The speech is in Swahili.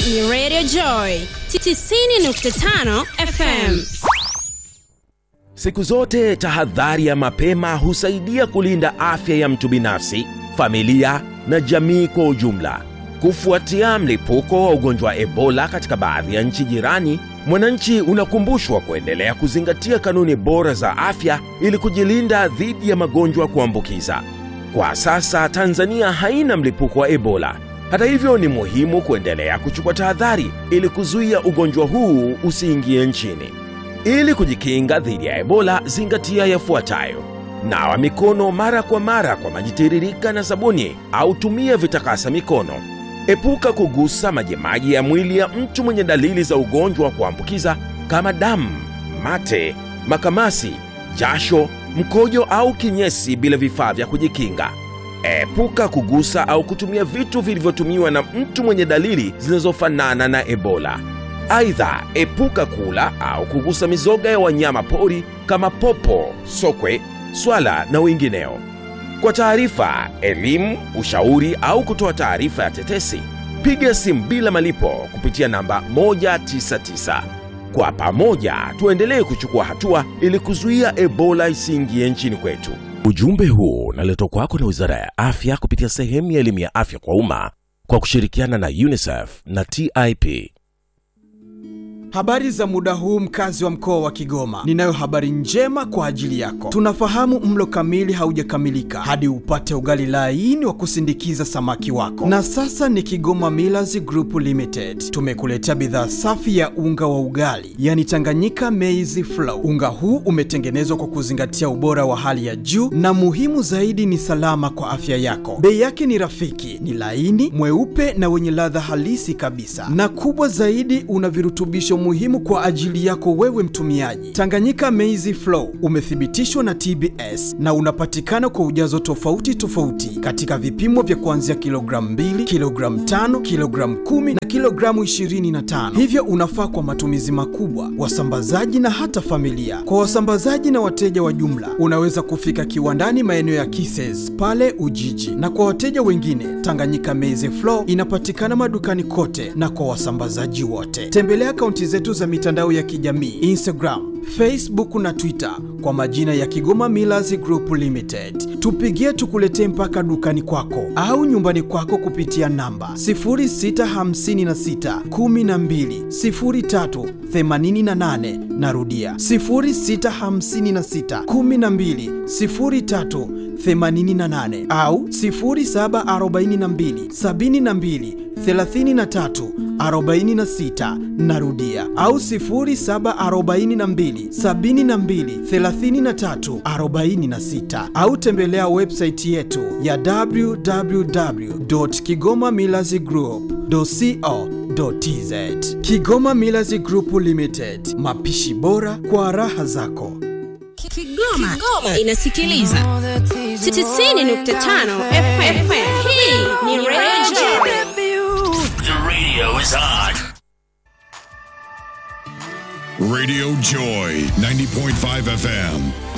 ni Radio Joy 90.5 FM. Siku zote tahadhari ya mapema husaidia kulinda afya ya mtu binafsi, familia na jamii kwa ujumla. Kufuatia mlipuko wa ugonjwa wa Ebola katika baadhi ya nchi jirani, mwananchi unakumbushwa kuendelea kuzingatia kanuni bora za afya ili kujilinda dhidi ya magonjwa kuambukiza. Kwa sasa Tanzania haina mlipuko wa Ebola. Hata hivyo, ni muhimu kuendelea kuchukua tahadhari ili kuzuia ugonjwa huu usiingie nchini. Ili kujikinga dhidi ya Ebola, zingatia yafuatayo: nawa mikono mara kwa mara kwa maji tiririka na sabuni au tumia vitakasa mikono. Epuka kugusa majimaji ya mwili ya mtu mwenye dalili za ugonjwa wa kuambukiza kama damu, mate, makamasi, jasho, mkojo au kinyesi bila vifaa vya kujikinga. Epuka kugusa au kutumia vitu vilivyotumiwa na mtu mwenye dalili zinazofanana na Ebola. Aidha, epuka kula au kugusa mizoga ya wanyama pori kama popo, sokwe, swala na wengineo. Kwa taarifa, elimu, ushauri au kutoa taarifa ya tetesi, piga simu bila malipo kupitia namba 199. Kwa pamoja tuendelee kuchukua hatua ili kuzuia Ebola isiingie nchini kwetu. Ujumbe huu unaletwa kwako na Wizara ya Afya kupitia sehemu ya elimu ya afya kwa umma kwa kushirikiana na UNICEF na TIP. Habari za muda huu mkazi wa mkoa wa Kigoma. Ninayo habari njema kwa ajili yako. Tunafahamu mlo kamili haujakamilika hadi upate ugali laini wa kusindikiza samaki wako. Na sasa ni Kigoma Millers Group Limited. Tumekuletea bidhaa safi ya unga wa ugali, yani Tanganyika Maize Flour. Unga huu umetengenezwa kwa kuzingatia ubora wa hali ya juu na muhimu zaidi ni salama kwa afya yako. Bei yake ni rafiki, ni laini, mweupe na wenye ladha halisi kabisa. Na kubwa zaidi una virutubisho muhimu kwa ajili yako wewe mtumiaji. Tanganyika Maize Flour umethibitishwa na TBS na unapatikana kwa ujazo tofauti tofauti katika vipimo vya kuanzia kilogramu 2, kilogramu 5, kilogramu 10 na kilogramu 25. Hivyo unafaa kwa matumizi makubwa, wasambazaji na hata familia. Kwa wasambazaji na wateja wa jumla, unaweza kufika kiwandani maeneo ya Kises pale Ujiji, na kwa wateja wengine, Tanganyika Maize Flour inapatikana madukani kote na kwa wasambazaji wote. Tembelea akaunti zetu za mitandao ya kijamii Instagram, Facebook na Twitter kwa majina ya Kigoma Millers Group Limited. Tupigie tukuletee mpaka dukani kwako au nyumbani kwako kupitia namba 0656 12 03 88. Narudia 0656 12 03 88 au 0742 72 33 46 narudia au 0742 72 33 46 au tembelea website yetu ya www.kigomamillazgroup.co.tz Kigoma Millers Group Limited, mapishi bora kwa raha zako. Kigoma, inasikiliza 90.5 FM. Hii ni Radio Joy. The radio is on. Radio Joy 90.5 FM.